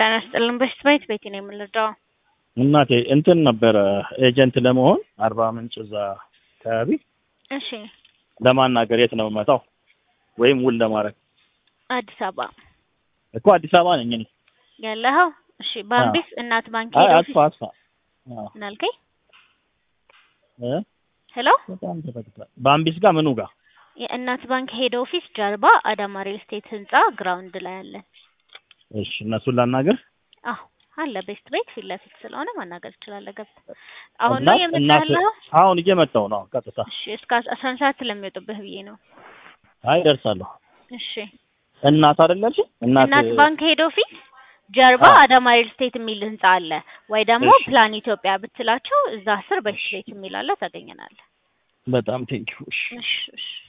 ጤና ይስጥልን። በሽት ቤት ቤቴ ነው የምንረዳው። እናቴ እንትን ነበረ ኤጀንት ለመሆን አርባ ምንጭ እዛ አካባቢ እሺ፣ ለማናገር የት ነው የምመጣው? ወይም ውል ለማድረግ አዲስ አበባ እኮ አዲስ አበባ ነኝ እኔ። ያለኸው? እሺ፣ ባምቢስ እናት ባንክ አይ ሄድ አጥፋ ኦፊስ አጥፋ። አዎ እናልከኝ። እ ሄሎ፣ በጣም ተፈትቷል። በአምቢስ ጋር ምኑ ጋር? የእናት ባንክ ሄድ ኦፊስ ጀርባ አዳማ ሪል ስቴት ህንጻ ግራውንድ ላይ አለን። እሺ እነሱን ላናገር። አዎ አለ። ቤስት ቤት ፊት ለፊት ስለሆነ ማናገር ትችላለህ። ገብተህ አሁን እና ነው የመጣ እናት ያለኸው? አሁን እየመጣሁ ነው ቀጥታ። እሺ፣ እስከ አስራ አንድ ሰዓት ስለሚወጡብህ ብዬ ነው። አይ ደርሳለሁ። እሺ፣ እናት አይደለች? እናት እናት ባንክ ሄድ ኦፊስ ጀርባ አዎ። አዳማ ሪል ስቴት የሚል ህንጻ አለ። ወይ ደግሞ እሺ። ፕላን ኢትዮጵያ ብትላቸው እዛ ስር ቤስት ቤት የሚል አለ፣ ታገኘናለህ። በጣም ቴንኪው። እሺ እሺ እሺ